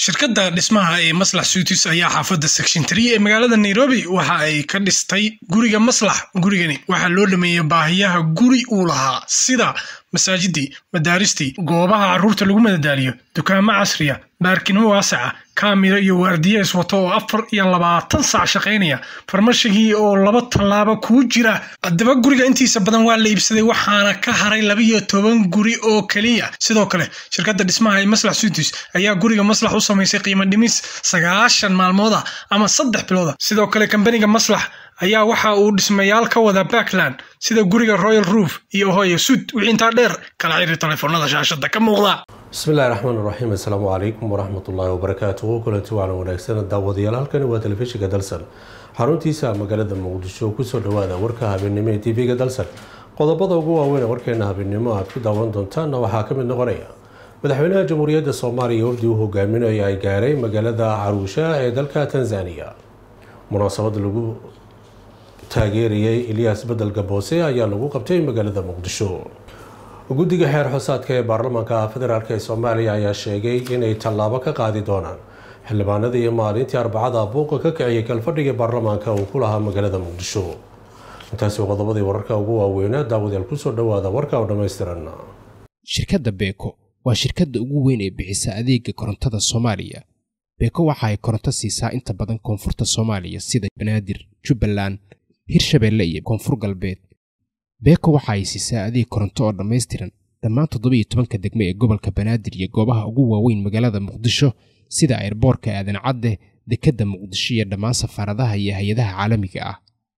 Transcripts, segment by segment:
shirkadda dhismaha ee maslax suutis ayaa xaafadda section tree ee magaalada nairobi waxa ay ka dhistay guriga maslax gurigani waxaa loo dhameeyey baahiyaha guri uu lahaa sida masaajidii madaaristii goobaha carruurta lagu madadaaliyo dukaamo casriya baarkino waasaca kaamiro iyo waardiye iswato oo afar iyo labaatan saac shaqaynaya farmashigii oo laba tallaabo kuu jira haddaba guriga intiisa badan waa la iibsaday waxaana ka haray labiyo toban guri oo keliya sidoo kale shirkadda dhismaha ee maslax suutis ayaa guriga maslax u samaysay qiimo dhimis sagaashan maalmood ah ama saddex bilooda sidoo kale kambaniga maslax ayaa waxa uu dhismayaal ka wada backland sida guriga royal roof iyo hoya sud wixii intaa dheer kala xiri telefoonada shaashada ka muuqda bismillahi raxmaan raxiim assalaamu calaykum waraxmatullaahi wabarakaatuhu kulanti waana wanaagsan daawadayaal halkani waa telefishinka dalsan xaruntiisa magaalada muqdisho kusoo dhawaada warka habeennimo ee tv-ga dalsan qodobada ugu waaweyn warkeena habeennimo aad ku daawan doontaanna waxaa ka mid noqonaya madaxweynaha jamhuuriyadda soomaaliya wafdi uu hogaaminayo ay gaaray magaalada caruusha ee dalka tanzaniya munaasabad lagu taageerayay ilyaas bedelka boose ayaa lagu qabtay magaalada muqdisho guddiga xeer xosaadka ee baarlamaanka federaalk ee soomaaliya ayaa sheegay inay tallaabo ka qaadi doonaan xildhibaanada iyo maalintii arbacada buuqa ka kiciyay kalfadhiga baarlamaanka uu ku lahaa magaalada muqdisho intaasi qodobadii wararka ugu waaweynaa daawadayaal kusoo dhawaada warka oo dhammaystiran shirkadda beeko waa shirkadda ugu weyn ee bixisa adeega korontada soomaaliya beeko waxa ay koronto siisaa inta badan koonfurta soomaaliya sida banaadir jubbaland hirshabeelle iyo koonfur galbeed beeko waxa ay siisaa adeeg koronto oo dhammaystiran dhammaan toddobiiyo tobanka degme ee gobolka banaadir iyo goobaha ugu waaweyn magaalada muqdisho sida ayrboorka aadan cadde dekedda muqdisho iyo dhammaan safaaradaha iyo hay-adaha caalamiga ah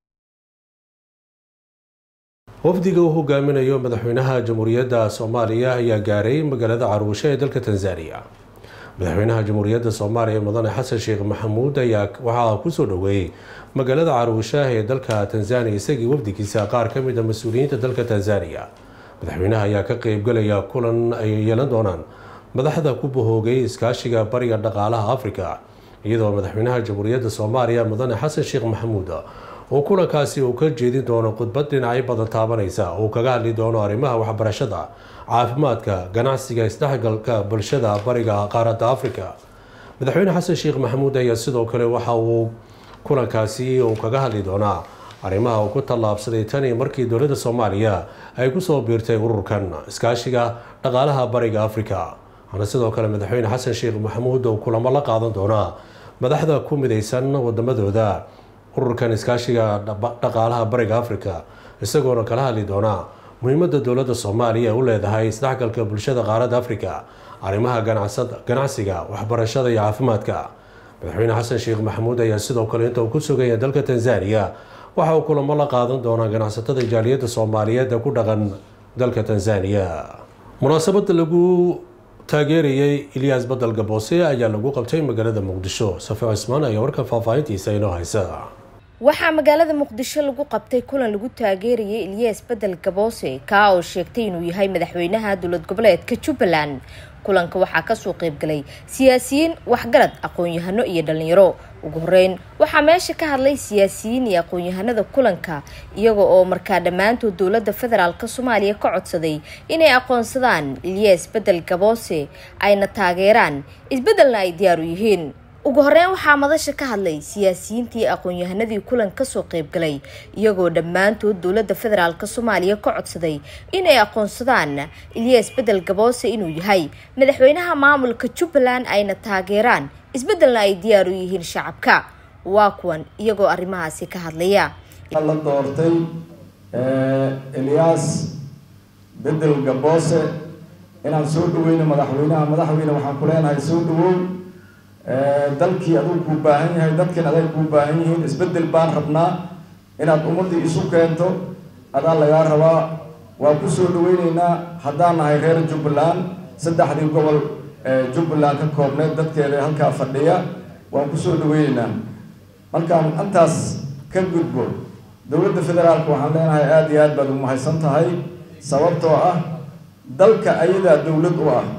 wafdiga uu hogaaminayo madaxweynaha jamhuuriyadda soomaaliya ayaa gaaray magaalada caruusho ee dalka tanzaniya madaxweynaha jamhuuriyadda soomaaliya mudane xasan sheekh maxamuud ayaa waxaa kusoo dhoweeyey magaalada caruusha ee dalka tanzaniya isagii wafdigiisa qaar ka mid a mas-uuliyiinta dalka tanzaniya madaxweynaha ayaa ka qeybgalaya kulan ay yeelan doonaan madaxda ku bahoogay iskaashiga bariga dhaqaalaha afrika iyadoo madaxweynaha jamhuuriyadda soomaaliya mudane xasan sheekh maxamuud uu kulankaasi uu ka jeedin doono khudbad dhinacyo badan taabanaysa uu kaga hadli doono arrimaha waxbarashada caafimaadka ganacsiga isdhexgalka bulshada bariga qaaradda afrika madaxweyne xasan sheekh maxamuud ayaa sidoo kale waxa uu kulankaasi uu kaga hadli doonaa arrimaha uu ku tallaabsaday tani markii dowladda soomaaliya ay kusoo biirtay ururkan iskaashiga dhaqaalaha bariga afrika waxaana sidoo kale madaxweyne xasan sheekh maxamuud uu kulamo la qaadan doonaa madaxda ku midaysan wadamadooda ururkan iskaashiga dhaqaalaha bariga afrika isagoona kala hadli doonaa muhiimada dowladda soomaaliya u leedahay isdhexgalka bulshada qaaradda afrika arrimaha ganacsiga waxbarashada iyo caafimaadka madaxweyne xasan sheekh maxamuud ayaa sidoo kale inta uu ku sugaya dalka tanzaniya waxa uu kulamo la qaadan doonaa ganacsatada jaaliyadda soomaaliyeed ee ku dhaqan dalka tanzaniya munaasabada lagu taageerayay ilyaas badel gaboose ayaa lagu qabtay magaalada muqdisho safi cismaan ayaa warkan faahfaahintiisa inoo haysa waxaa magaalada muqdisho lagu qabtay kulan lagu taageerayay ilyaas bedel gaboose kaa oo sheegtay inuu yahay madaxweynaha dowlad goboleedka jubbaland kulanka waxaa kasoo qeybgalay siyaasiyiin waxgarad aqoon-yahano iyo dhalinyaro ugu horeyn waxaa meesha ka hadlay siyaasiyiin iyo aqoon-yahanada kulanka iyaga oo markaa dhammaantood dowladda federaalk soomaaliya ka codsaday inay aqoonsadaan ilyaas bedel gaboose ayna taageeraan isbeddelna ay diyaar u yihiin ugu horeyn waxaa madasha ka hadlay siyaasiyiintii aqoon-yahanadii kulan kasoo qeybgalay iyagoo dhammaantood dowladda federaalk soomaaliya ka codsaday inay aqoonsadaan ilyaas bedel gaboose inuu yahay madaxweynaha maamulka jubbaland ayna taageeraan isbeddelna ay diyaar u yihiin shacabka waa kuwan iyagoo arrimahaasi ka hadlaya la doortay ilyaas bedel gaboose inaan soo dhaweyno madaxweynaha madaxweyne waxaan ku leenahay soo dhawow dalkii aduu kuu baahan yahay dadkan aday kuu baahan yihiin isbedel baan rabnaa inaad ummadii isu keento adaa lagaa rabaa waa ku soo dhaweyneynaa haddaan nahay reer jubbaland saddexdii gobol jubbaland ka koobneed dadkeeda halkaa fadhiya waan kusoo dhaweyneynaa markaan intaas ka gudbo dowladda federaalka waxaan leenahay aada iyo aad baad umahadsan tahay sababtoo ah dalka ayadaa dowlad u ah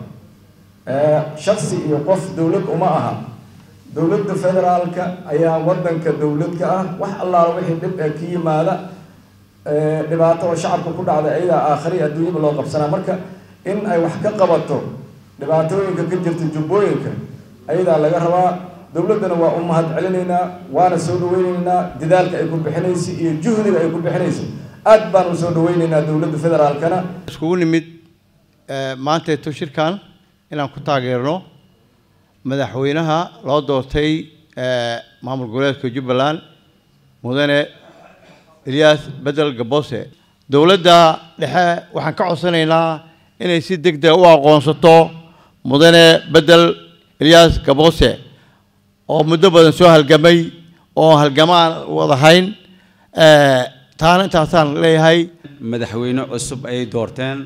shaksi iyo qof dowlad uma aha dowladda federaalka ayaa wadanka dowlad ka ah wax allaala wixii dhib ee ka yimaada dhibaato oo shacabka ku dhacda ayadaa aakhari adduunyaba loo qabsanaa marka in ay wax ka qabato dhibaatooyinka ka jirta jubbooyinka ayadaa laga rabaa dowladdana waa u mahad celinaynaa waana soo dhaweynaynaa dadaalka ay ku bixinaysa iyo juhdiga ay ku bixinaysa aad baan u soo dhaweynaynaa dowladda federaalkana iskugu nimid maanteeto shirkan inaan ku taageerno madaxweynaha loo doortay maamul goboleedka jubbaland mudane eliyas bedel gabose dowladda dhexe waxaan ka codsanaynaa inay si deg deg u aqoonsato mudane bedel eliyas gabose oo muddo badan soo halgamay oo halgamaan wadahayn taana intaasaan leeyahay madaxweyne cusub ayay doorteen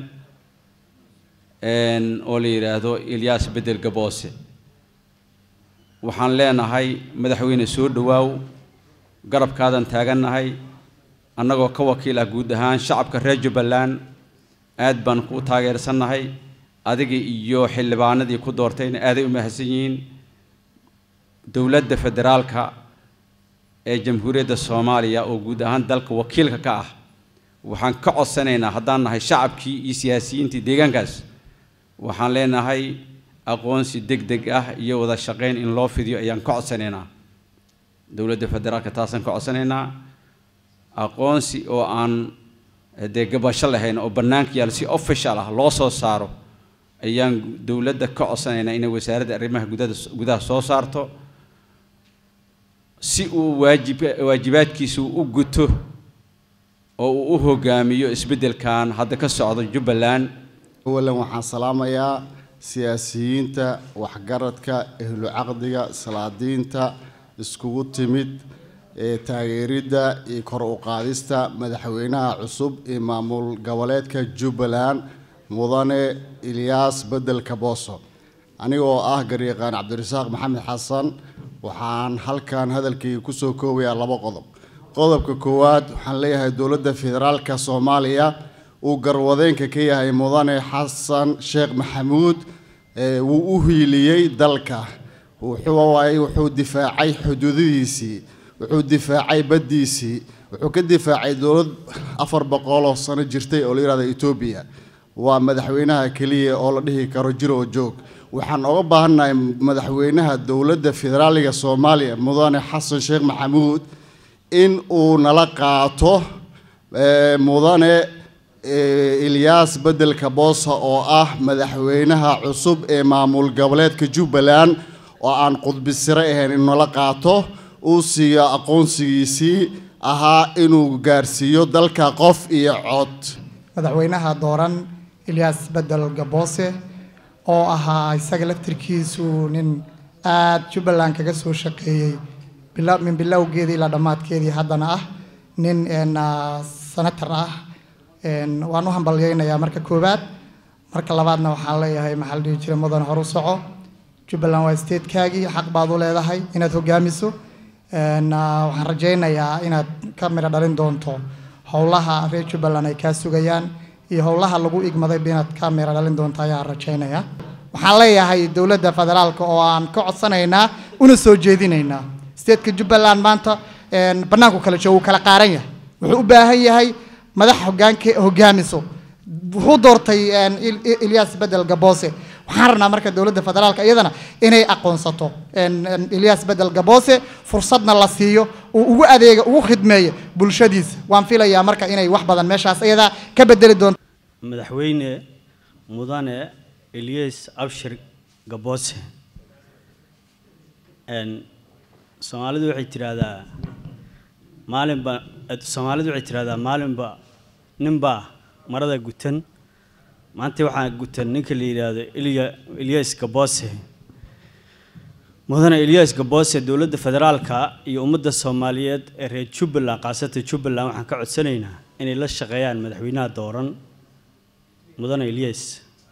oo la yidhaahdo eliyas bedel gaboose waxaan leenahay madaxweyne soo dhowaaw garabkaadan taagannahay annagoo ka wakiil ah guud ahaan shacabka reer jubbaland aad baan ku taageersannahay adiga iyo xildhibaanadii ku doortayna aaday u mahadsan yihiin dowladda federaalka ee jamhuuriyadda soomaaliya oo guud ahaan dalka wakiilka ka ah waxaan ka codsanaynaa haddaan nahay shacabkii iyo siyaasiyiintii deegaankaas waxaan leenahay aqoonsi deg deg ah iyo wada shaqayn in loo fidiyo ayaan ka codsanaynaa dowladda federaalka taasaan ka codsanaynaa aqoonsi oo aan dee gabasho lahayn oo bannaanka yaal si official ah loo soo saaro ayaan dowladda ka codsanaynaa inay wasaaradda arrimaha gudada gudaha soo saarto si uu waajib waajibaadkiisu u guto oo uu u hogaamiyo isbeddelkan hadda ka socdo jubbaland awalan waxaan salaamayaa siyaasiyiinta waxgaradka ehlu caqdiga salaadiinta iskugu timid ee taageeridda iyo kor u qaadista madaxweynaha cusub ee maamul goboleedka jubbaland mudane ilyaas bedel kabooso anigoo ah garyaqaan cabdirasaaq maxamed xasan waxaan halkan hadalkayga kusoo koobayaa laba qodob qodobka koowaad waxaan leeyahay dowladda federaalka soomaaliya uu garwadeenka ka yahay mudane xasan sheekh maxamuud wuu u hiiliyey dalka wuxuu difaacay xuduudihiisii wuxuu difaacay baddiisii wuxuu ka difaacay dowlad afar boqoloo sano jirtay oo la yihahdo etoobiya waa madaxweynaha keliya oo la dhihi karo jir oo joog waxaan oga baahannahay madaxweynaha dowladda federaaliga soomaaliya mudane xasan sheekh maxamuud in uu nala qaato mudane ilyaas bedelka boosa oo ah madaxweynaha cusub ee maamul goboleedka jubbaland oo aan qudbisire ahayn inuu nala qaato uu siiyo aqoonsigiisii ahaa inuu gaarsiiyo dalka qof iyo cod madaxweynaha dooran ilyaas bedel gaboose oo ahaa isaga laftirkiisu nin aada jubbaland kaga soo shaqeeyey min bilowgeedii ilaa dhammaadkeedii haddana ah nin senator ah waan u hambalyeynayaa marka koowaad marka labaadna waxaan leeyahay maxaa la dhihi jiray mudan horu soco jubbaland waa statekaagii xaq baad u leedahay inaad hogaamiso waxaan rajaynayaa inaad ka midho dhalin doonto howlaha reer jubbaland ay kaa sugayaan iyo howlaha lagu igmaday inaad ka midho dhalin doonto ayaan rajaynayaa waxaan leeyahay dowladda federaalka oo aan ka codsanaynaa una soo jeedinaynaa stateka jubbaland maanta bannaanku kala joogo wuu kala qaaran yahay wuxuu u baahan yahay madax hogaanka hogaamiso wuxuu doortay ilyas bedel gaboose waxaan rabnaa marka dowladda federaalka iyadana inay aqoonsato ilyas bedel gaboose fursadna la siiyo uu ugu adeega ugu khidmeeyo bulshadiisa waan filayaa marka inay wax badan meeshaas iyadaa ka bedeli doonto madaxweyne mudane ilyas abshir gaboose soomaalidu waxay tidhaahdaa maalinba soomaalidu waxay tidhahdaa maalinba ninbaa marada gutan maanta waxaa gutan ninka la yidhaahdo ilya ilyas gaboose mudane ilyas gaboose dowladda federaalka iyo ummadda soomaaliyeed ee reer jubbaland khaasatan jubbaland waxaan ka codsanaynaa inay la shaqeeyaan madaxweynaha dooran mudane ilyas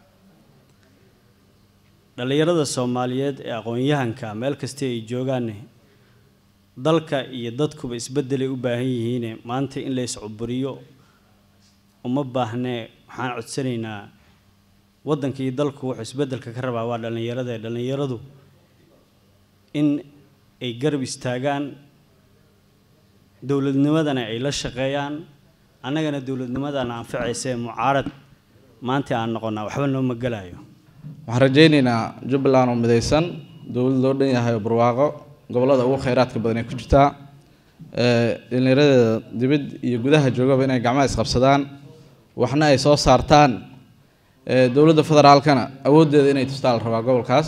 dhallinyarada soomaaliyeed ee aqoon-yahanka meel kasta ay joogaan dalka iyo dadkuba isbeddelay u baahan yihiine maanta in la iscuburiyo uma baahnee waxaan codsanaynaa waddanka iyo dalku wuxuu isbeddelka ka rabaa waa dhallinyarada ee dhallinyaradu in ay garab istaagaan dowladnimadana ay la shaqeeyaan annagana dowladnimadana anfacaysa ee mucaarad maanta aan noqonnaa waxba nooma gelayo waxaan rajaynaynaa jubbaland oo midaysan dowlad loo dhan yahay oo barwaaqo gobollada ugu kheyraadka badan ay ku jirtaa dhallinyaradeeda dibad iyo gudaha joogaba inay gacmaha isqabsadaan waxna ay soo saartaan dowladda federaalkana awooddeeda inay tustaa la rabaa gobolkaas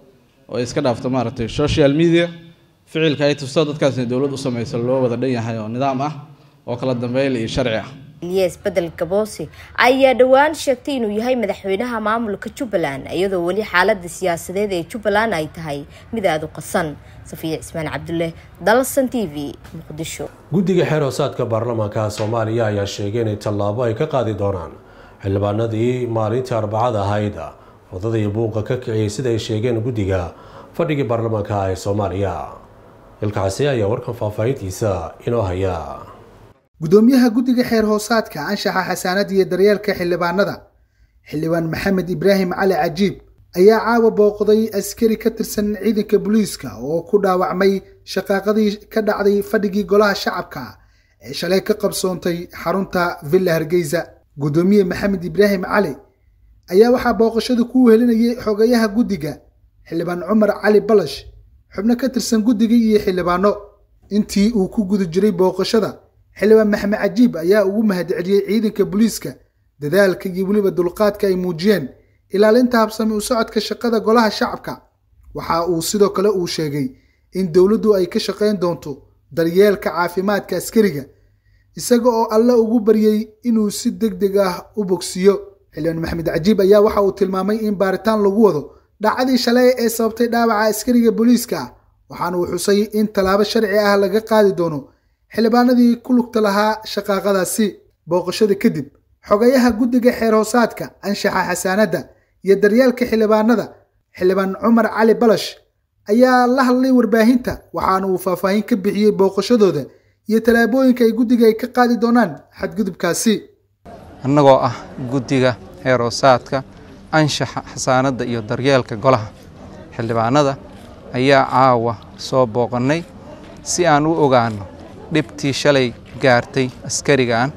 oo ay iska dhaafto maaragtay social media ficilka ay tusto dadkaasna dowlad u samayso loo wada dhan yahay oo nidaam ah oo kala dambeyn iyo sharci ah ilyas bedel gaboose ayaa dhowaan sheegtay inuu yahay madaxweynaha maamulka jubbaland iyadoo weli xaalada siyaasadeed ee jubbaland ay tahay mid aada u qasan safiya cismaan cabdulle dalsan t v muqdisho guddiga xeer hoosaadka baarlamaanka soomaaliya ayaa sheegay inay tallaabo ay ka qaadi doonaan xildhibaanadii maalintii arbacada ahayd wadada iyo buuqa ka kiciyay sida ay sheegeen guddiga fadhigii baarlamaanka ee soomaaliya ilkaxasi ayaa warkan faahfaahintiisa inoo haya gudoomiyaha guddiga xeer hoosaadka anshaxa xasaanada iyo daryeelka xildhibaanada xildhibaan maxamed ibraahim cali cajiib ayaa caawa booqday askari ka tirsan ciidanka booliiska oo ku dhaawacmay shaqaaqadii ka dhacday fadhigii golaha shacabka ee shalay ka qabsoontay xarunta villa hargeysa gudoomiye maxamed ibraahim cali ayaa waxaa booqashada ku wehelinayay xogayaha guddiga xildhibaan cumar cali balash xubno ka tirsan guddiga iyo xildhibaano intii uu ku guda jiray booqashada xildhibaan maxamed cajiib ayaa ugu mahadceliyey ciidanka booliiska dadaalka iyo weliba dulqaadka ay muujiyeen ilaalinta habsami u socodka shaqada golaha shacabka waxa uu sidoo kale uu sheegay in dowladdu ay ka shaqayn doonto daryeelka caafimaadka askariga isaga oo alle ugu baryey inuu si deg deg ah u bogsiiyo xildhibaan maxamed cajiib ayaa waxa uu tilmaamay in baaritaan lagu wado dhacdii shalay ee sababtay dhaawaca askariga booliiska ah waxaana uu xusay in tallaabo sharci ah laga qaadi doono xildhibaanadii ku lugta lahaa shaqaaqadaasi booqashada kadib xogayaha guddiga xeer hoosaadka anshaxa xasaanadda iyo daryeelka xildhibaanada xildhibaan cumar cali balash ayaa la hadlay warbaahinta waxaana uu faahfaahin ka bixiyey booqashadooda iyo tallaabooyinka ay guddiga ay ka qaadi doonaan xadgudubkaasi annagoo ah guddiga xeer hoosaadka anshaxa xasaanadda iyo daryeelka golaha xildhibaanada ayaa caawa soo booqannay si aan u ogaanno dhibtii shalay gaartay askarigan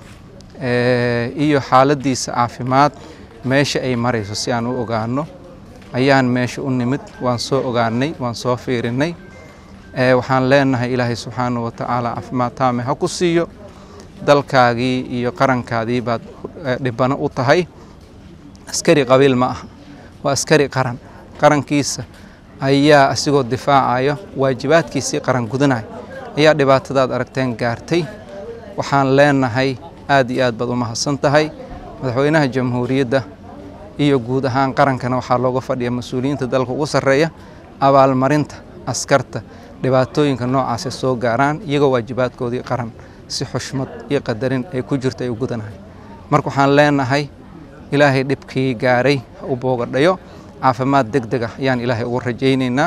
iyo xaaladdiisa caafimaad meesha ay marayso si aan u ogaanno ayaan meesha u nimid waan soo ogaanay waan soo fiirinnay waxaan leenahay ilaahay subxaanahu watacaala caafimaad taame ha ku siiyo dalkaagii iyo qarankaadii baad dhibano u tahay askari qabiil ma aha waa askari qaran qarankiisa ayaa asigoo difaacayo waajibaadkiisii qaran gudanaya ayaa dhibaatadaad aragteen gaartay waxaan leenahay aad iyo aad baad u mahadsan tahay madaxweynaha jamhuuriyadda iyo guud ahaan qarankana waxaa looga fadhiya mas-uuliyiinta dalka ugu sarreeya abaalmarinta askarta dhibaatooyinka noocaasay soo gaaraan iyagoo waajibaadkoodii qaran si xushmad iyo qadarin ay ku jirto ay u gudanahay marka waxaan leenahay ilaahay dhibkii gaaray ha u boogadhayo caafimaad deg deg ah ayaan ilaahay ugu rajaynaynaa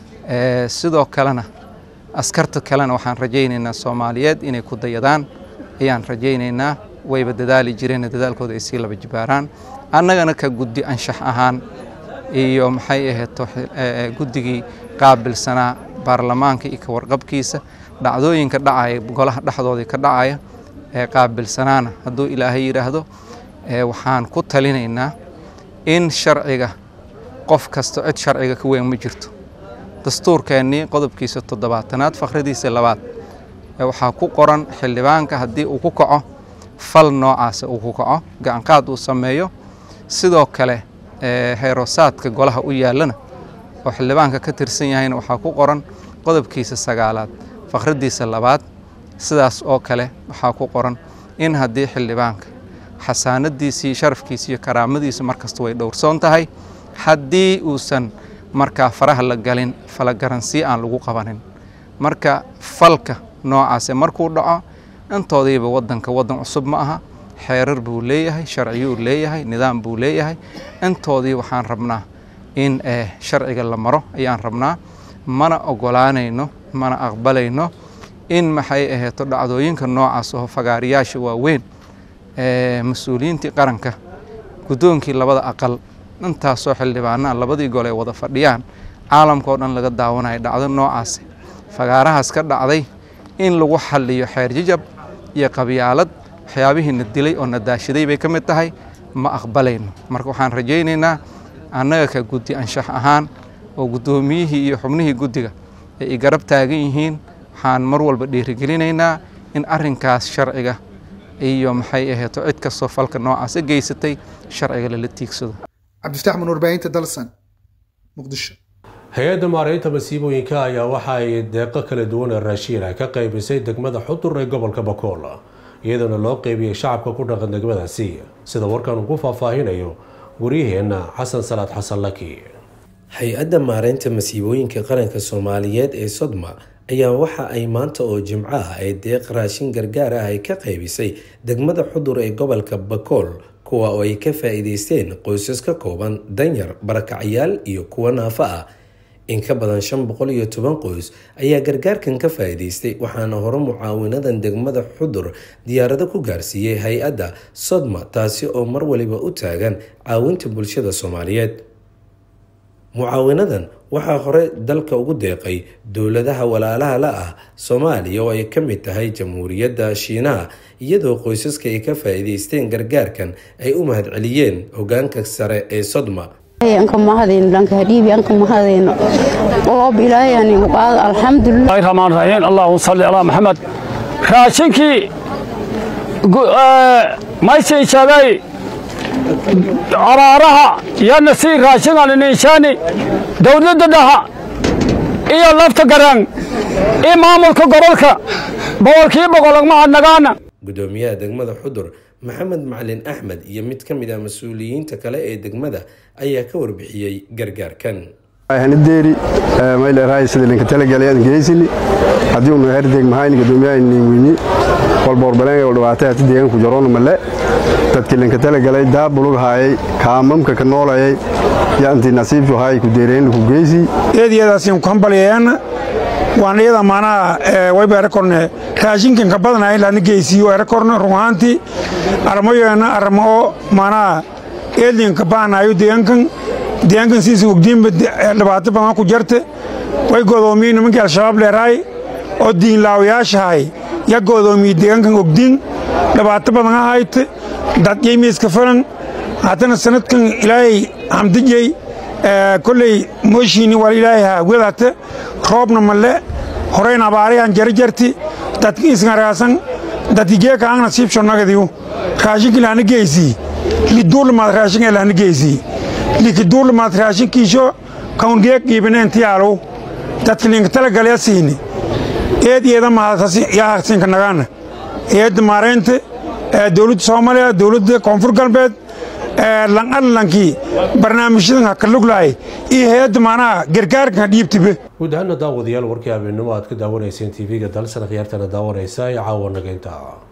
sidoo kalena askarta kalena waxaan rajaynaynaa soomaaliyeed inay ku dayadaan ayaan rajaynaynaa wayba dadaali jireen dadaalkooda ay sii laba jibaaraan annagana ka guddi anshax ahaan iyo maxay aheeto guddigii qaabilsanaa baarlamaanka iyo ka warqabkiisa dhacdooyinka dhacaya golaha dhexdoodii ka dhacaya ee qaabilsanaana hadduu ilaahay yidhaahdo waxaan ku talinaynaa in sharciga qof kasta cid sharciga ka weyn ma jirto dastuurkeennii qodobkiisa toddobaatanaad fakradiisa labaad waxaa ku qoran xildhibaanka haddii uu ku kaco fal noocaasa uu ku kaco gacanqaad uu sameeyo sidoo kale heerosaadka golaha u yaallana oo xildhibaanka ka tirsan yahayna waxaa ku qoran qodobkiisa sagaalaad fakradiisa labaad sidaas oo kale waxaa ku qoran in haddii xildhibaanka xasaanadiisii sharafkiisa iyo karaamadiisa markasta way dhowrsoon tahay haddii uusan markaa faraha la galin falagaransi aan lagu qabanin marka falka noocaase markuu dhaco intoodiiba wadanka wadan cusub ma aha xeerar buu leeyahay sharciyuu leeyahay nidaam buu leeyahay intoodii waxaan rabnaa in sharciga la maro ayaan rabnaa mana ogolaanayno mana aqbalayno in maxay aheeto dhacdooyinka noocaas oo fagaariyaasha waaweyn mas-uuliyiintii qaranka guddoonkii labada aqal intaasoo xildhibaanaa labadii gol ay wada fadhiyaan caalamkao dhan laga daawanayo dhacdo noocaas fagaarahaas ka dhacday in lagu xaliyo xeer jijab iyo qabyaalad waxyaabihii na dilay oo na daashaday bay ka mid tahay ma aqbalayno marka waxaan rajaynaynaa annaga ka guddi anshax ahaan oo guddoomiyihii iyo xubnihii guddiga ay i garab taagan yihiin waxaan mar walba dhiirigelinaynaa in arrinkaas sharciga iyo maxay aheeto cid kastoo falka noocaasa geysatay sharciga lala tiigsado cabdifataax mun warbaahinta dalsan muqdisho hay-adda maareynta masiibooyinka ayaa waxa ay deeqo kala duwan ee raashiina ka qaybisay degmada xudur ee gobolka bakool iyadoona loo qeybiyey shacabka ku dhaqan degmadaasi sida warkan uu ku faahfaahinayo waryaheena xasan salaad xasan laki hay-adda maareynta masiibooyinka qaranka soomaaliyeed ee sodma ayaa waxa ay maanta oo jimco ah ay deeq raashin gargaar ah ay ka qaybisay degmada xudur ee gobolka bakool kuwa oo ay ka faa-iideysteen qoysas ka kooban danyar barakacyaal iyo kuwa naafo ah in ka badan shan boqol iyo toban qoys ayaa gargaarkan ka faa-iideystay waxaana hore mucaawinadan degmada xudur diyaarado ku gaarsiiyey hay-adda sodma taasi oo mar waliba u taagan caawinta bulshada soomaaliyeed mucaawinadan waxaa hore dalka ugu deeqay dowladaha walaalaha la ah soomaaliya oo ay ka mid tahay jamhuuriyadda shiinaha iyadoo qoysaska ay ka faa-iideysteen gargaarkan ay u mahadceliyeen hogaanka sare ee sodma anka mahadayno dhanka hadhiibi anka mahadayno oob ilaahayani qaad alxamdulilah rahmaan rahiim allahuma salli calaa maxamed raashinkii maysiishaday caraaraha yana sii raashingaliniishaani dowladda dhaha iyo lafta garaan iyo maamulka gobolka boqolkii boqolagmahadnagaana gudoomiyaha degmada xudur maxamed macalin axmed iyo mid ka mid ah mas-uuliyiinta kale ee degmada ayaa ka warbixiyey gargaarkan hanideeri mayleerahay sida linka talagalay geysini haddii unu herdeg mahayni gudoomiyaha niwini walboorbaleen dhibaatay hati deegaanku jaroon male dadkii linka talagalay daabulug haayay kaamamka ka noolayay yaanti nasiib haay ku deereen ku geysi eediyadaasiin ku hambalyeeyaan waan iyada maanaha wayba erakorne raashinkan ka badanahay laadna geysiyo erakorne runaantii armayoena arma oo maanaha eedlinka baanayo deegaankan deegaankan siisan ogdiinba dhibaato badan ku jarte way godoomiye nimankii al-shabaab leerahay oo diinlaawayaashahay ya godoomiye deegaankan ogdiin dhibaato badan ahayte dadyaymiiska falan haddana sanadkan ilaahay hamdijey kolley mooshiini wal ilaahay haagwadate roobna male horeyn abaarayan jarjarti dadki isngaraasan dadki geeka ang nasiibsho nagadiyu raashinki lahna geysii liduulamaad raashinka lahna geysii likiduulamaad raashinkiisho kaun geek qiibineen dadki linka talagalya siini eed eeda mahadyahasinka nagaana eedda maareynta dowladda soomaaliya dowladda koonfur galbeed lanalankii barnaamijyadan ha ka luglahay iyo hay-adda maanaha gargaarkan ha dhiibtibe guud ahaana daawadayaal warkii habeenimo aad ka daawanayseen tv-ga dalsan khiyaartana daawanaysa ee caawa nageynta